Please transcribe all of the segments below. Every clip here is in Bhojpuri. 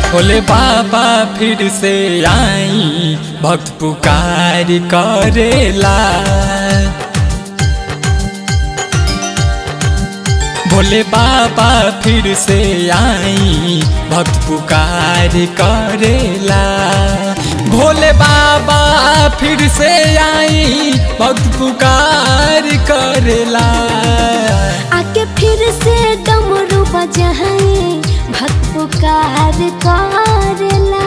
बोले बाबा फिर से आई भक्त पुकार करेला भोले बाबा फिर से आई भक्त पुकार करेला भोले बाबा फिर से आई भक्त पुकार करेला आके फिर से डमरू बजाए भक्त पुकार करेला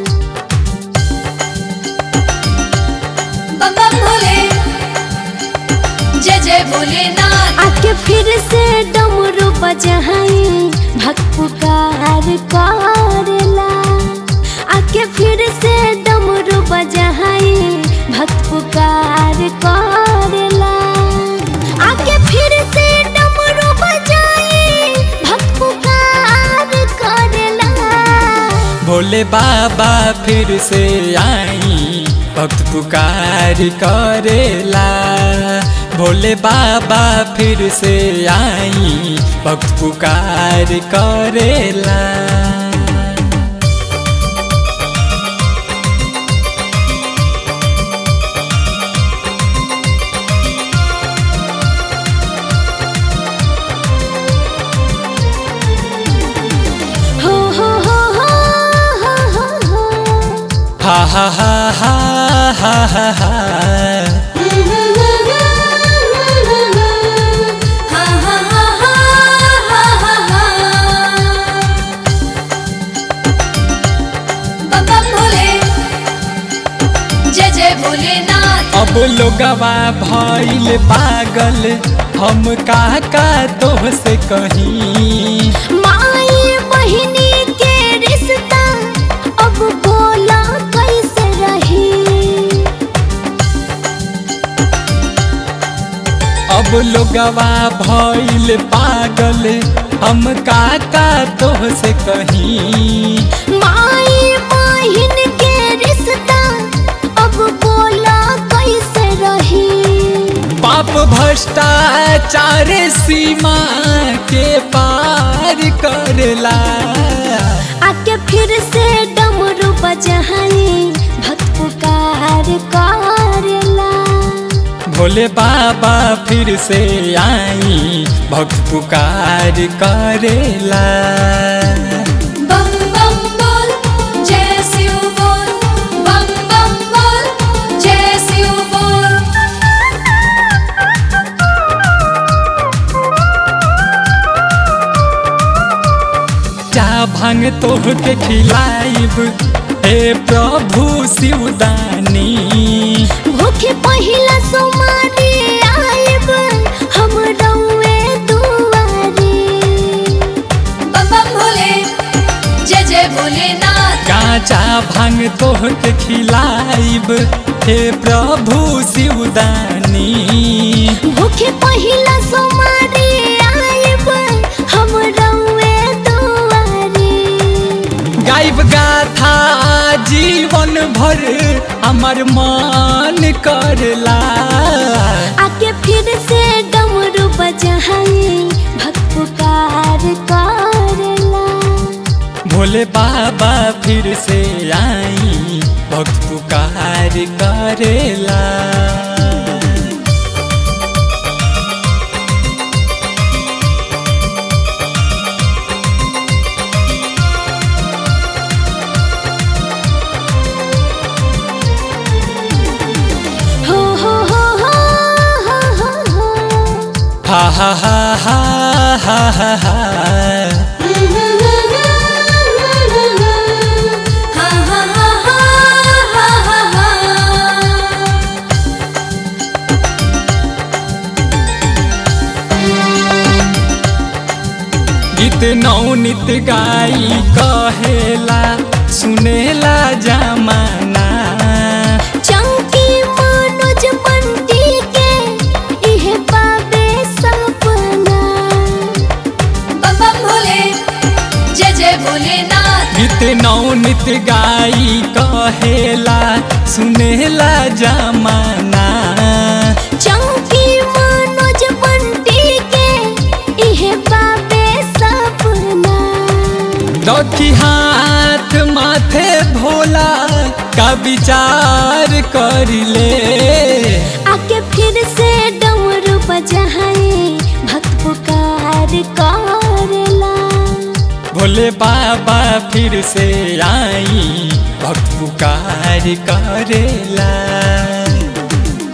बम बम भोले जय जय भोलेनाथ आके फिर से डमरू बजाए भक्त पुकार करेला आके फिर से डमरू बजाए भक्त पुकार करेला आके फिर से डमरू बजाए भक्त पुकार करेला भोले बाबा फिर से आई भक्त पुकार करेला भोले बाबा फिर से आई भक्त पुकार करेला हो हो हो हो हो हो हो हा हा हा हा हा हा हा हा हा हा हा हा हा बम बम भोले जय जय भोलेनाथ अब लोगवा भइल पागल हम का का तोह से कहीं माई बहिनी के रिश्ता अब बोला कैसे रही अब लोगवा भइल पागल हम का का तोह से कहीं माई बहिन के रिश्ता अब बोला कैसे रही पाप भ्रष्टाचार सीमा के पार करला आके फिर से डमरू बजाए भक्त पुकार करेला भोले बाबा फिर से आई भक्त पुकार करेला बम बम बोल जय शिव बोल बम बम बोल जय शिव बोल जा भांग तोह के खिलाइब हे प्रभु शिवदानी भूखे पहिला सोमारी आइब हम रउए दुआरी बम बम भोले जय जय भोलेनाथ काचा भांग तोह के खिलाइब हे प्रभु शिवदानी भूखे पहिला सोमारी आइब हम रउए दुआरी गाइब गाथा जीवन भर हमर मान करला आके फिर से डमरू बजाए भक्त पुकार करेला भोले बाबा फिर से आई भक्त पुकार करेला हो हो हो हो हो हो हो हा हा हा हा हा हा हा हा हा हा हा हा हा गीत नौनित गाई कहेला सुनेला जमाना चंकी मनोज बंटी के इहे पाबे सपना बम बम भोले जय जय भोलेनाथ गीत नौनित गाई कहेला सुनेला जमाना चंकी मनोज बंटी के इहे पाबे सपना दखी हाथ हाथ माथे भोला का विचार कर ले आके फिर से डमरू बजाए भक्त पुकार करेला भोले बाबा फिर से आई भक्त पुकार करेला